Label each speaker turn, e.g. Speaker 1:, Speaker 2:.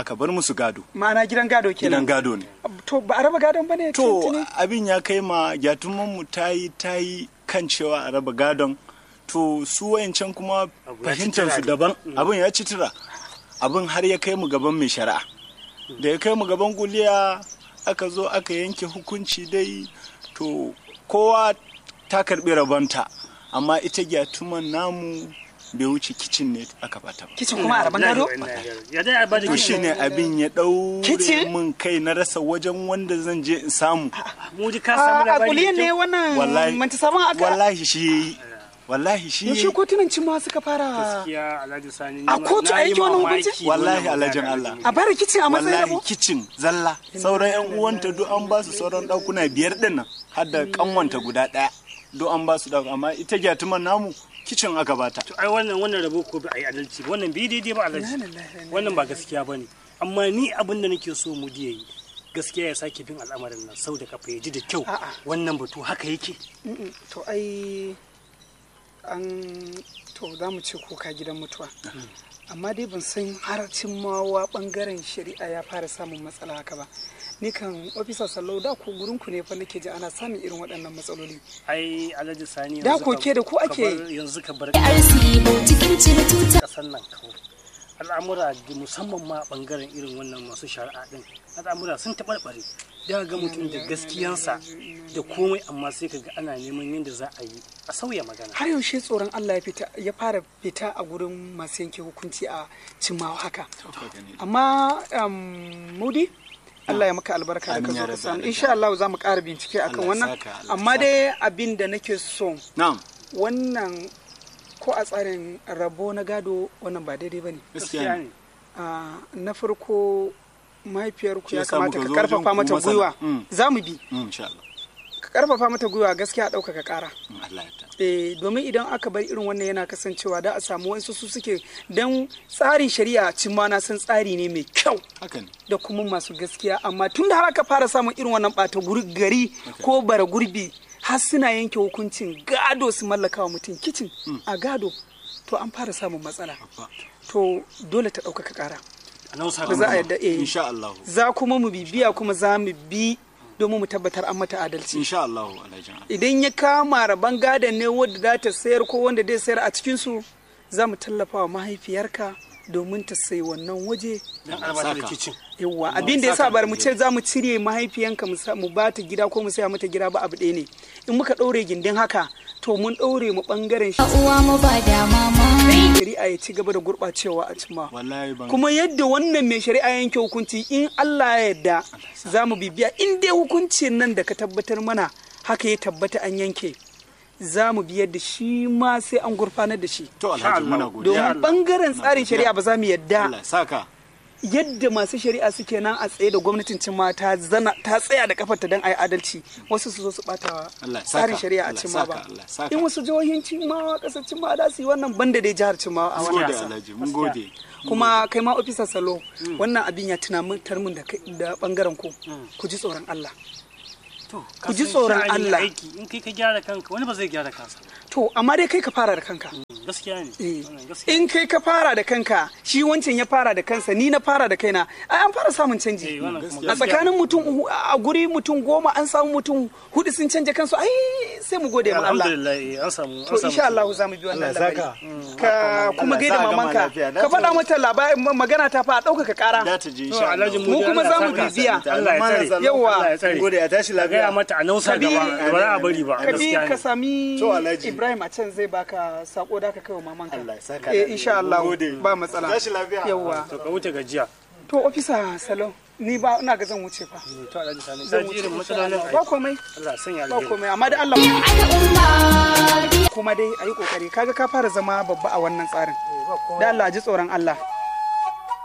Speaker 1: aka bar musu gado
Speaker 2: ma'ana gidan gado kenan
Speaker 1: gidan gado ne
Speaker 2: to ba a raba gadon ba ne
Speaker 1: to
Speaker 2: tuntuni?
Speaker 1: abin ya kai ma mu ta yi ta yi kan cewa a raba gadon to su wayancan kuma
Speaker 3: Abu ya ci
Speaker 1: fahimtar su
Speaker 3: tura
Speaker 1: daban abin ya ci tura abin har ya kai mu gaban mai shari'a da ya kai mu gaban kuliya aka zo aka yanke hukunci dai to kowa ta karbi rabonta amma ita gyatuman namu bai wuce kicin ne aka bata ba
Speaker 2: kicin kuma a raban gado
Speaker 3: ya dai a bada
Speaker 1: to
Speaker 3: kicin
Speaker 1: shine abin ya ɗaure
Speaker 2: Kicin?
Speaker 1: min kai na rasa wajen wanda zan je in samu
Speaker 3: mu ji ka samu
Speaker 2: a
Speaker 3: labari
Speaker 2: kuliyan
Speaker 3: da
Speaker 2: ne
Speaker 3: kyau.
Speaker 2: wannan
Speaker 1: wallahi
Speaker 2: manta sabon aka
Speaker 1: wallahi shi yayi wallahi shi
Speaker 2: yaushe
Speaker 1: yayi
Speaker 2: kotunan cimma suka fara
Speaker 3: gaskiya alhaji sani
Speaker 2: A
Speaker 3: ni ma-
Speaker 2: kotu
Speaker 3: na yi
Speaker 2: ake wannan
Speaker 3: mamaki
Speaker 2: hukunci?
Speaker 1: Wallahi
Speaker 3: wannan
Speaker 1: alhajin
Speaker 3: magana.
Speaker 1: Allah.
Speaker 2: a bara kicin a matsayin
Speaker 1: wallahi
Speaker 2: rabo
Speaker 1: kicin zalla sauran yan uwanta duk an ba su sauran ɗakuna biyar din nan har da kanwanta guda ɗaya duk an ba su ɗaku amma ita gyatuman namu kicin aka bata
Speaker 3: To ai wannan wannan rabo ko ba a yi adalci ba, wannan bi daidai ba alhaji wannan ba gaskiya ba ne amma ni abin da nake so mu diya yi gaskiya ya sake bin al'amarin nan sau da kafa ya ji da kyau
Speaker 2: A'a.
Speaker 3: wannan batu haka yake
Speaker 2: Mm-mm, to ai an to za mu ce kuka gidan mutuwa amma dai ban san har cimmawa bangaren shari'a ya fara samun matsala haka ba ni kan ofisa sallau da ku gurin ku ne fa nake ji ana samun irin waɗannan matsaloli
Speaker 3: ai alhaji sani
Speaker 2: Da
Speaker 3: yanzu
Speaker 2: koke
Speaker 3: ka-
Speaker 2: da ku
Speaker 3: ka
Speaker 2: ake
Speaker 3: bar- yanzu ka bar
Speaker 4: RC cikin cire tuta
Speaker 3: kasar nan kawai al'amura da musamman ma a bangaren irin wannan masu shari'a din al'amura sun taɓarɓare da ga mutum da gaskiyansa da komai amma sai ka ga ana neman yadda za a yi a sauya magana
Speaker 2: har yaushe tsoron Allah ya fita ya fara fita a gurin masu yanke hukunci a cimmawa haka amma um, mudi Allah ya maka albarka da ka
Speaker 1: Amin
Speaker 2: zo
Speaker 1: ya
Speaker 2: ka
Speaker 1: rabbi
Speaker 2: sani
Speaker 1: alamin.
Speaker 2: insha Allah za mu ƙara bincike akan
Speaker 1: Allah ya
Speaker 2: wannan
Speaker 1: saka, Allah ya
Speaker 2: amma
Speaker 1: saka.
Speaker 2: dai abin da nake so
Speaker 1: na'am
Speaker 2: wannan ko a tsarin rabo na gado wannan ba daidai ba ne
Speaker 1: gaskiya ne
Speaker 2: na farko mahaifiyarku
Speaker 1: Shi
Speaker 2: ya
Speaker 1: yasa
Speaker 2: kamata
Speaker 1: muka
Speaker 2: ka
Speaker 1: zo
Speaker 2: karfafa
Speaker 1: wajen
Speaker 2: mata
Speaker 1: ku masana.
Speaker 2: gwiwa
Speaker 1: Mm.
Speaker 2: za mu bi
Speaker 1: Mm, insha Allah
Speaker 2: ka karfafa mata gwiwa gaskiya a ɗaukaka ƙara
Speaker 1: Mm, Allah ya ta
Speaker 2: eh domin idan aka bar irin wannan yana kasancewa da a samu wasu su suke don tsarin shari'a cimma na san tsari ne mai kyau
Speaker 1: haka ne
Speaker 2: da kuma masu gaskiya amma tun da har aka fara samun irin wannan ɓata guri- gari ko bara gurbi har suna yanke hukuncin gado su mallaka wa mutum kicin a gado to an fara samun matsala to dole ta ɗaukaka ƙara
Speaker 3: a nausa
Speaker 2: ba za a yadda eh
Speaker 1: insha Allah
Speaker 2: za kuma mu bibiya kuma za mu bi domin mu tabbatar an mata adalci
Speaker 1: insha Allah alhajin Allah
Speaker 2: idan ya kama rabon gadon ne wadda za ta sayar ko wanda zai sayar a cikinsu za mu tallafa wa mahaifiyarka domin ta sayi wannan waje
Speaker 3: dan albata da kicin
Speaker 2: yawa abin da ya sa bar mu ce za mu cire mahaifiyanka mu sa- mu ba ta gida ko mu saya mata gida ba abu ɗaya ne in muka ɗaure gindin haka to mun ɗaure mu ɓangaren shi
Speaker 4: uwa mu ba da mama
Speaker 2: shari'a ya ci gaba da gurɓacewa a cimma
Speaker 1: wallahi ban
Speaker 2: kuma yadda wannan mai shari'a yanke hukunci in Allah ya yarda za mu bibiya in dai hukuncin nan da ka tabbatar mana haka ya tabbata an yanke za mu biyar da shi ma sai an gurfanar da shi
Speaker 1: to alhaji muna godiya
Speaker 2: domin bangaren tsarin shari'a ba za mu yadda
Speaker 1: Allah ya saka
Speaker 2: yadda masu shari'a suke nan a tsaye da gwamnatin cimma ta zana ta tsaya da kafarta don a yi adalci wasu su zo su bata
Speaker 1: Allah ya
Speaker 2: tsarin
Speaker 1: saka,
Speaker 2: shari'a a
Speaker 1: Allah ya
Speaker 2: cimma
Speaker 1: saka,
Speaker 2: ba
Speaker 1: Allah ya saka.
Speaker 2: in wasu jihohin cimma kasar cimma da su yi wannan banda dai jihar cimma a
Speaker 1: mun
Speaker 2: wannan
Speaker 1: gode
Speaker 2: ƙasa.
Speaker 1: alhaji mun gode
Speaker 2: kuma kai ma ofisa salo wannan abin ya tuna min tarmin da kai- da bangaren ku ku ji tsoron Allah
Speaker 3: to
Speaker 2: Ku ji tsoron Allah.
Speaker 3: aiki in kai ka gyara kanka wani ba zai gyara kansa ba.
Speaker 2: to amma dai kai ka fara da kanka
Speaker 3: gaskiya ne
Speaker 2: Eh,
Speaker 3: wannan gaskiya
Speaker 2: in kai ka fara da kanka shi wancan ya fara da kansa ni na fara da kaina ai an fara samun canji
Speaker 3: Eh, wannan kuma
Speaker 2: a tsakanin mutum hu- a guri mutum goma an samu mutum hudu sun canja kansu ai sai mu gode ma Allah
Speaker 3: alhamdulillah eh, an samu
Speaker 2: to insha Allah za mu bi wannan
Speaker 1: Allah ya
Speaker 2: labari
Speaker 1: saka.
Speaker 2: ka kuma
Speaker 1: Allah ya
Speaker 2: gaida
Speaker 1: sa gama
Speaker 2: mamanka
Speaker 1: lafiya.
Speaker 2: ka faɗa mata labarin magana ta fa a ɗaukaka ƙara
Speaker 1: da ta je
Speaker 3: To,
Speaker 1: insha Allah
Speaker 3: Alhaji
Speaker 2: Mu kuma za mu
Speaker 3: Allah ya
Speaker 2: bibiya.
Speaker 3: saka. Allah ya tsare
Speaker 2: Yawa.
Speaker 3: Allah ya tsare
Speaker 1: gode a tashi
Speaker 3: a gaya
Speaker 1: lafiya
Speaker 3: mata a nausa
Speaker 2: Kabi-
Speaker 3: gaba ba za a bari ba
Speaker 2: ka bi
Speaker 3: gaskiya
Speaker 2: ka
Speaker 3: ne
Speaker 2: sami
Speaker 1: To, Alhaji.
Speaker 2: Ibrahim a can zai baka sako da ka kai wa mamanka
Speaker 1: Allah ya saka
Speaker 2: eh
Speaker 1: da
Speaker 2: insha
Speaker 1: alheri.
Speaker 2: Allah
Speaker 1: Mun gode.
Speaker 2: ba matsala
Speaker 1: tashi lafiya
Speaker 2: yawa
Speaker 3: to ka wuce gajiya
Speaker 2: to ofisa salo ni ba ina ga zan wuce fa
Speaker 3: to Alhaji Sani
Speaker 2: zan
Speaker 3: ka ji
Speaker 2: wuce
Speaker 3: irin
Speaker 2: insha
Speaker 3: matsalolin
Speaker 2: Allah. ba
Speaker 3: aiki
Speaker 2: komai
Speaker 3: Allah ya sanya
Speaker 2: ba
Speaker 3: alheri
Speaker 2: komai amma da Allah
Speaker 4: al'umma
Speaker 2: kuma dai ayi kokari kaga ka fara zama babba a wannan tsarin da Allah ji tsoron Allah